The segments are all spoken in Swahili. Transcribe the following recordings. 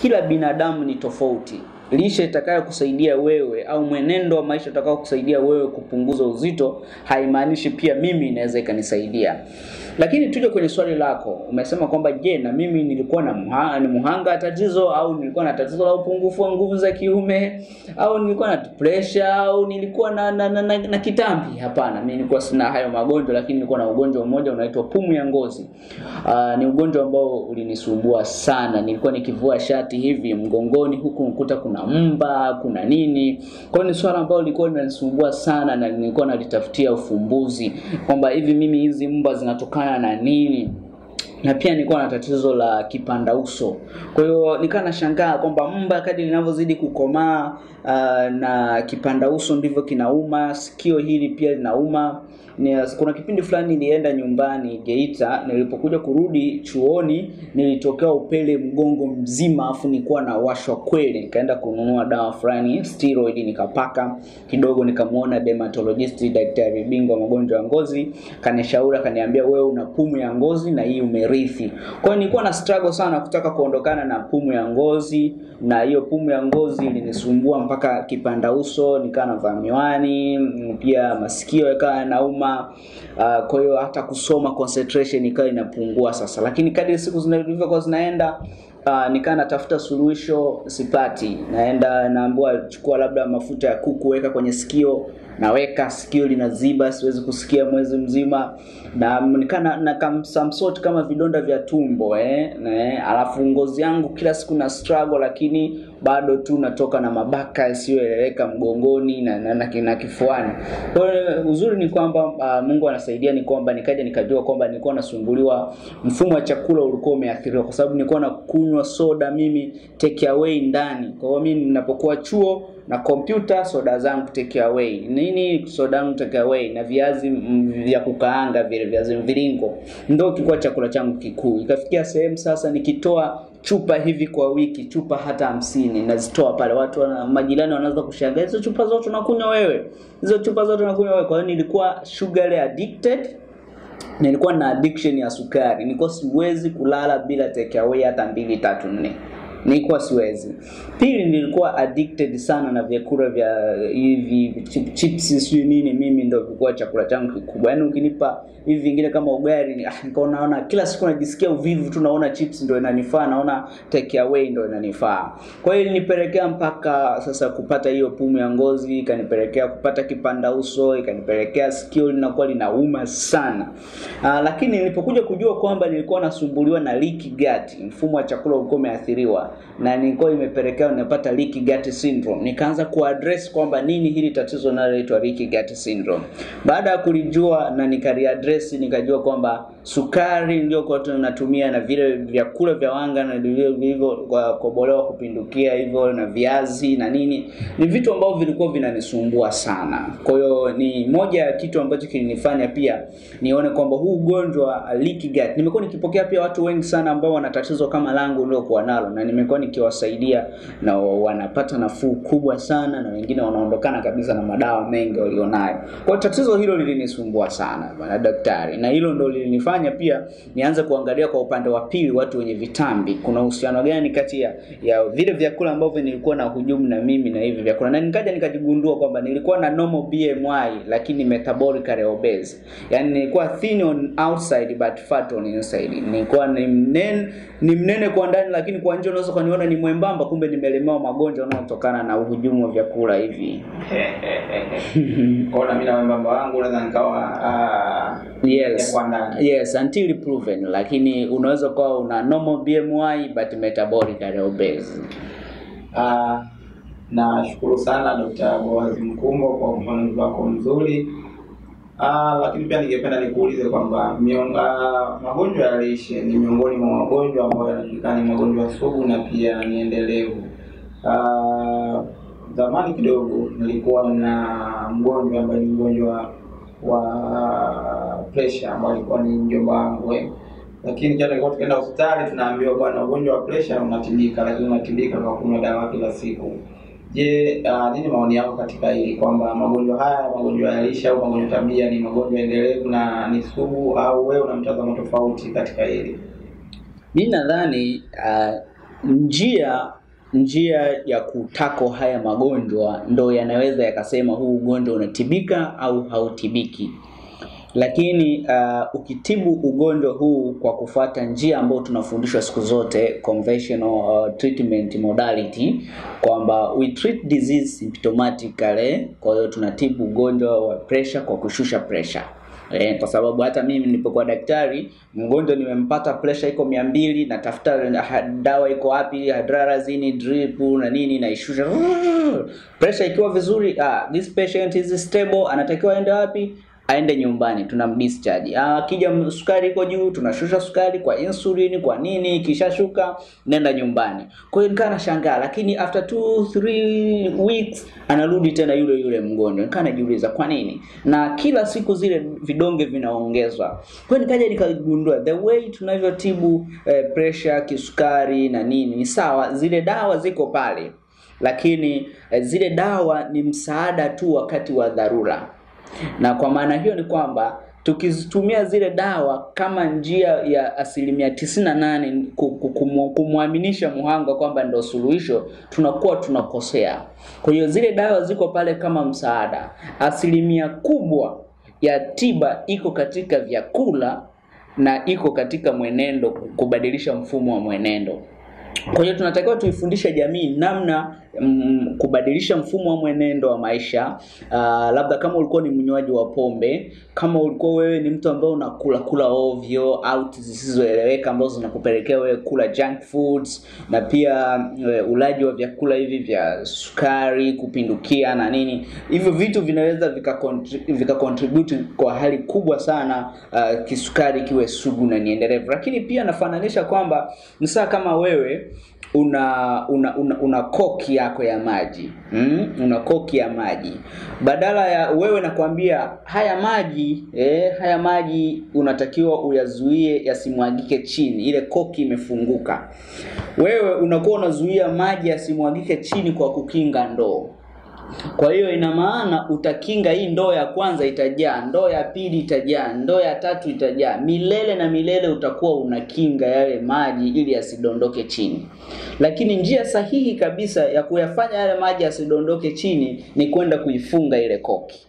kila binadamu ni tofauti. Lishe itakayokusaidia wewe au mwenendo wa maisha utakao kusaidia wewe kupunguza uzito haimaanishi pia mimi inaweza ikanisaidia. Lakini tuje kwenye swali lako, umesema kwamba je, na mimi nilikuwa na muha, ni muhanga wa tatizo au nilikuwa na tatizo la upungufu wa nguvu za kiume au nilikuwa na pressure au nilikuwa na na, na, na, na kitambi? Hapana, mimi nilikuwa sina hayo magonjwa, lakini nilikuwa na ugonjwa mmoja unaitwa pumu ya ngozi. Uh, ni ugonjwa ambao ulinisumbua sana. Nilikuwa nikivua shati hivi mgongoni, huku nikuta kuna mba, kuna nini. Kwa hiyo ni swala ambalo lilikuwa linanisumbua sana, na nilikuwa nalitafutia ufumbuzi kwamba hivi mimi hizi mba zinatokana na nini na pia nilikuwa na tatizo la kipanda uso. Kwa hiyo nikawa nashangaa kwamba mba kadri linavyozidi kukomaa uh, na kipanda uso ndivyo kinauma, sikio hili pia linauma. Ni, kuna kipindi fulani nilienda nyumbani Geita, nilipokuja kurudi chuoni nilitokea upele mgongo mzima, afu nilikuwa na washwa kweli. Nikaenda kununua dawa fulani steroid, nikapaka kidogo, nikamuona dermatologist, daktari bingwa magonjwa ya ngozi, kanishauri akaniambia, wewe una pumu ya ngozi na hii umerithi. Kwa hiyo nilikuwa na struggle sana kutaka kuondokana na pumu ya ngozi, na hiyo pumu ya ngozi ilinisumbua mpaka kipanda uso, nikawa navaa miwani, pia masikio yakawa yanauma. Uh, kwa hiyo hata kusoma concentration ikawa inapungua sasa, lakini kadri siku zilivyokuwa zinaenda Uh, nikaa natafuta suluhisho sipati. Naenda naambiwa chukua labda mafuta ya kuku weka kwenye sikio, naweka sikio linaziba, siwezi kusikia mwezi mzima, na nikaa na, na samsot kama vidonda vya tumbo eh, ne, alafu ngozi yangu kila siku na struggle, lakini bado tu natoka na mabaka yasiyoeleweka mgongoni na, na, na, na kifuani. Kwa hiyo uzuri ni kwamba uh, Mungu anasaidia ni kwamba nikaja nikajua kwamba nilikuwa nasumbuliwa, mfumo wa chakula ulikuwa umeathiriwa, kwa sababu nilikuwa na kunywa soda mimi take away ndani. Kwa hiyo mimi ninapokuwa chuo na kompyuta, soda zangu take away. Nini soda yangu take away? Na viazi vya kukaanga vile viazi mviringo, ndio kilikuwa chakula changu kikuu. Ikafikia sehemu sasa nikitoa chupa hivi kwa wiki, chupa hata hamsini nazitoa pale, watu wana, majirani wanaanza kushangaa, hizo chupa zote unakunywa wewe, hizo chupa zote unakunywa wewe. Kwa hiyo nilikuwa sugar addicted nilikuwa na addiction ya sukari, nilikuwa siwezi kulala bila take away hata mbili tatu nne, nilikuwa siwezi. Pili, nilikuwa addicted sana na vyakula vya hivi chip, chips sio nini, mimi ndio vilikuwa chakula changu kikubwa. Yaani ukinipa hivi vingine kama ugali, ah, nikaona naona kila siku najisikia uvivu tu, naona chips ndio inanifaa, naona take away ndio inanifaa. Kwa hiyo ilinipelekea mpaka sasa kupata hiyo pumu ya ngozi, ikanipelekea kupata kipanda uso, ikanipelekea sikio linakuwa linauma sana. Aa, lakini nilipokuja kujua kwamba nilikuwa nasumbuliwa na leaky gut, mfumo wa chakula ulikuwa umeathiriwa na nilikuwa imepelekea ninapata leaky gut syndrome. Nikaanza kuaddress kwamba nini hili tatizo linaloitwa leaky gut syndrome. Baada ya kulijua na nikaliaddress, nikajua kwamba sukari niliyokuwa tunatumia na vile vyakula vya wanga na vilivyo kobolewa kupindukia hivyo na viazi na nini ni vitu ambavyo vilikuwa vinanisumbua sana. Kwa hiyo ni moja ya kitu ambacho kilinifanya pia nione kwamba huu ugonjwa wa leaky gut, nimekuwa nikipokea pia watu wengi sana ambao wana tatizo kama langu niliokuwa nalo, na nimekuwa nikiwasaidia na wanapata nafuu kubwa sana, na wengine wanaondokana kabisa na madawa mengi walionayo. Kwa tatizo hilo lilinisumbua sana bwana daktari, na hilo ndo lilinifanya pia nianze kuangalia kwa upande wa pili, watu wenye vitambi, kuna uhusiano gani kati ya, ya vile vyakula ambavyo nilikuwa na hujumu na mimi na hivi vyakula, na nikaja nikajigundua kwamba nilikuwa na normal BMI lakini metabolically obese, yani nilikuwa thin on outside but fat on inside. Nilikuwa ni mnene, ni mnene kwa ndani lakini kwa nje unaweza kuniona ni mwembamba, kumbe nimelemewa magonjwa yanayotokana na uhujumu wa vyakula hivi. Kwa na mimi na mwembamba wangu naweza nikawa ah, Yes. kwa ndani. Yes, until proven, lakini unaweza kuwa una normal BMI but metabolically obese. Ah, nashukuru sana Dr. Boaz Mkumbo kwa ufafanuzi wako mzuri. Ah, lakini pia ningependa nikuulize kwamba mion- ah, magonjwa ya lishe ni miongoni mwa magonjwa ambayo yanajulikana ni magonjwa sugu na pia ni endelevu. Ah, zamani kidogo nilikuwa na mgonjwa ambaye ni mgonjwa wa pressure ambaye alikuwa ni mjomba wangu eh. Lakini jana tulikuwa tukaenda hospitali tunaambiwa bwana, ugonjwa wa pressure unatibika, lakini unatibika kwa kunywa dawa kila siku. Je, uh, nini maoni yako katika hili kwamba magonjwa haya magonjwa ya lishe au magonjwa tabia ni magonjwa endelevu na ni sugu, au wewe una mtazamo tofauti katika hili? Mimi nadhani uh, njia njia ya kutako haya magonjwa ndo yanaweza yakasema huu ugonjwa unatibika au hautibiki lakini uh, ukitibu ugonjwa huu kwa kufuata njia ambayo tunafundishwa siku zote conventional uh, treatment modality kwamba we treat disease symptomatically kwa hiyo tunatibu ugonjwa wa pressure kwa kushusha pressure Eh, kwa sababu hata mimi nilipokuwa daktari mgonjwa nimempata pressure iko mia mbili natafuta ha- dawa iko wapi hadrazini drip na nini naishusha pressure ikiwa vizuri ah, this patient is stable anatakiwa aende wapi aende nyumbani tunamdischarge Ah, akija m- sukari iko juu tunashusha sukari kwa insulin kwa nini ikishashuka nenda nyumbani kwa hiyo nikaa nashangaa lakini after two three weeks anarudi tena yule yule mgonjwa nikaa najiuliza kwa nini na kila siku zile vidonge vinaongezwa kwa hiyo nikaja nikagundua the way tunavyotibu eh, pressure kisukari na nini ni sawa zile dawa ziko pale lakini eh, zile dawa ni msaada tu wakati wa dharura na kwa maana hiyo ni kwamba tukizitumia zile dawa kama njia ya asilimia tisini na nane ku- ku- kumu- kumwaminisha muhanga kwamba ndo suluhisho tunakuwa tunakosea kwa hiyo zile dawa ziko pale kama msaada asilimia kubwa ya tiba iko katika vyakula na iko katika mwenendo kubadilisha mfumo wa mwenendo kwa hiyo tunatakiwa tuifundishe jamii namna mm, kubadilisha mfumo wa mwenendo wa maisha. Uh, labda kama ulikuwa ni mnywaji wa pombe, kama ulikuwa wewe ni mtu ambaye unakula kula ovyo au zisizoeleweka ambazo zinakupelekea wewe kula junk foods, na pia uh, ulaji wa vyakula hivi vya sukari kupindukia na nini, hivyo vitu vinaweza vika, contri- vika contribute kwa hali kubwa sana uh, kisukari kiwe sugu na niendelevu. Lakini pia nafananisha kwamba ni saa kama wewe una una, una, una koki yako ya maji mm? una koki ya maji badala ya wewe nakwambia haya maji eh, haya maji unatakiwa uyazuie yasimwagike chini ile koki imefunguka wewe unakuwa unazuia maji yasimwagike chini kwa kukinga ndoo kwa hiyo ina maana utakinga hii ndoo ya kwanza itajaa, ndoo ya pili itajaa, ndoo ya tatu itajaa. Milele na milele utakuwa unakinga yale maji ili yasidondoke chini. Lakini njia sahihi kabisa ya kuyafanya yale maji yasidondoke chini ni kwenda kuifunga ile koki.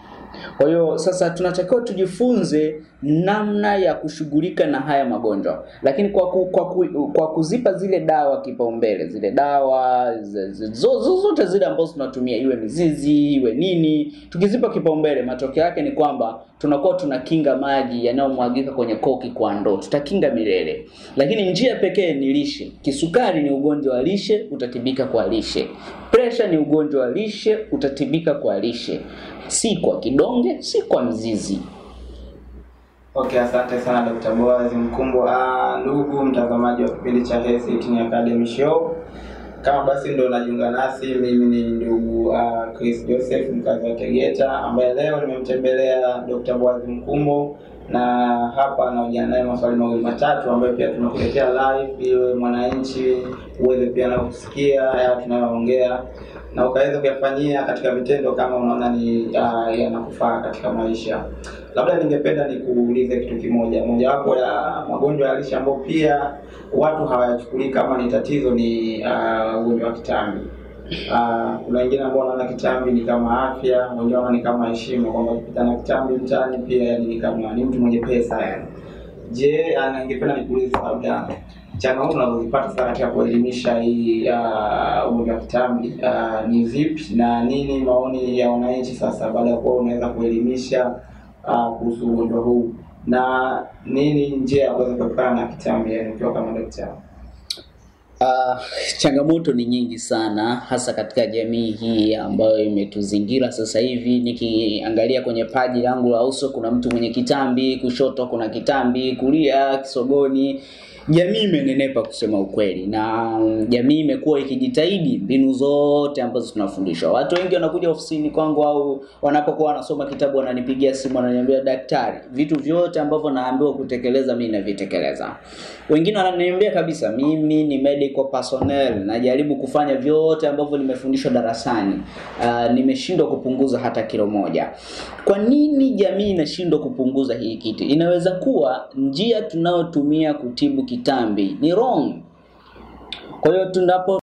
Kwa hiyo sasa tunatakiwa tujifunze namna ya kushughulika na haya magonjwa, lakini kwa, ku, kwa, ku, kwa kuzipa zile dawa kipaumbele, zile dawa zi- zi- zo- zo- zote zile ambazo tunatumia, iwe mizizi iwe nini, tukizipa kipaumbele, matokeo yake ni kwamba tunakuwa tunakinga maji yanayomwagika kwenye koki kwa ndoo, tutakinga milele. Lakini njia pekee ni lishe. Kisukari ni ugonjwa wa lishe, utatibika kwa lishe. Presha ni ugonjwa wa lishe, utatibika kwa lishe, si kwa kidonge, si kwa mzizi. Okay, asante sana Dr. Boaz Mkumbo. Ah, ndugu mtazamaji wa kipindi cha Health Eating Academy Show, kama basi ndo unajiunga nasi, mimi ni ndugu uh, Chris Joseph mkazi wa Tegeta, ambaye leo nimemtembelea Dr. Boaz Mkumbo na hapa anaojana naye maswali mawili matatu ambayo pia tunakuletea live ili mwananchi uweze pia na kusikia haya tunayoongea na ukaweza kuyafanyia katika vitendo kama unaona ni uh, yanakufaa katika maisha. Labda ningependa nikuulize kitu kimoja, mojawapo ya magonjwa ya lishe ambayo pia watu hawayachukulii kama ni tatizo ni uh, ugonjwa wa kitambi. Uh, kuna wengine ambao wanaona kitambi ni kama afya, wengine wanaona ni kama heshima, kwamba ukipita na kitambi mtaani pia yani ni kama ni mtu mwenye pesa yani. Je, uh, ningependa nikuulize labda changamoto unazozipata sana katika kuelimisha hii uh, ugonjwa wa kitambi uh, ni vipi na nini maoni ya wananchi sasa baada ya kuwa unaweza kuelimisha uh, kuhusu ugonjwa huu na nini njia ya kuweza kuepukana na kitambi yani ukiwa kama daktari? Uh, changamoto ni nyingi sana hasa katika jamii hii ambayo imetuzingira sasa hivi. Nikiangalia kwenye paji langu la uso, kuna mtu mwenye kitambi, kushoto kuna kitambi, kulia kisogoni. Jamii imenenepa kusema ukweli, na mm, jamii imekuwa ikijitahidi mbinu zote ambazo tunafundishwa. Watu wengi wanakuja ofisini kwangu au wanapokuwa wanasoma kitabu, wananipigia simu, wananiambia daktari, vitu vyote ambavyo naambiwa kutekeleza mimi navitekeleza. Wengine wananiambia kabisa, mimi ni medical personnel, najaribu kufanya vyote ambavyo nimefundishwa darasani, uh, nimeshindwa kupunguza hata kilo moja. Kwa nini jamii inashindwa kupunguza hii kitu? Inaweza kuwa njia tunayotumia kutibu kitambi ni wrong. Kwa hiyo tunapo